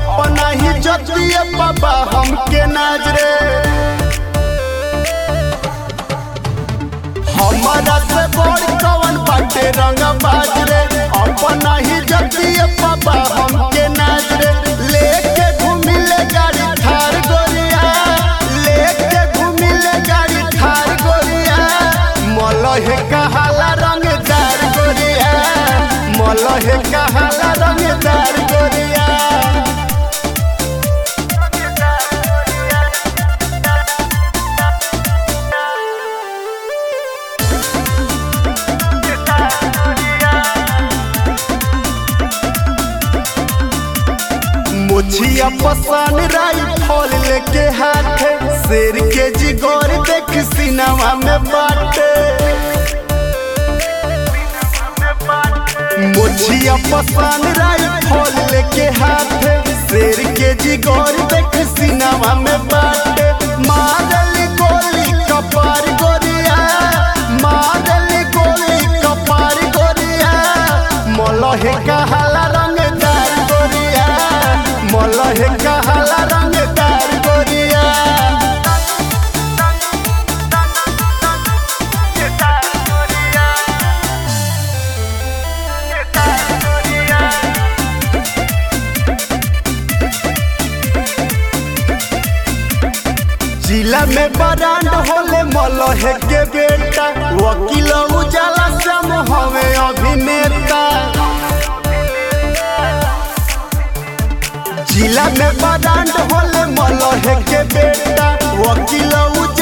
अपना ही जतिए बाबा हमके नजरे हमारा से बड़ कवन बाटे रंग बाजरे अपना ही जतिए बाबा हमके नजरे लेके घूमिले गाड़ी थार गोरिया लेके घूमिले गाड़ी थार गोरिया मलहे कहाला रंगदार गोरिया मलहे कहाला रंगदार गोरिया मुछिया पसान राई फल लेके हाथे शेर के जिगोर देख सिनेमा में बाटे मुछिया पसान राई फल लेके हाथे शेर के जिगोर देख सिनेमा में बाटे मारली गोली कपार गोरिया मारली गोली कपार गोरिया मलहे कहाला रंगदार गोरिया मलहे कहाला रंगदार गोरिया जिला में बरांड होले मलहे के बेटा वकील उजाला सम हवे अभिनेता जिला में बरांड होले मलहे के बेटा वकील उजाला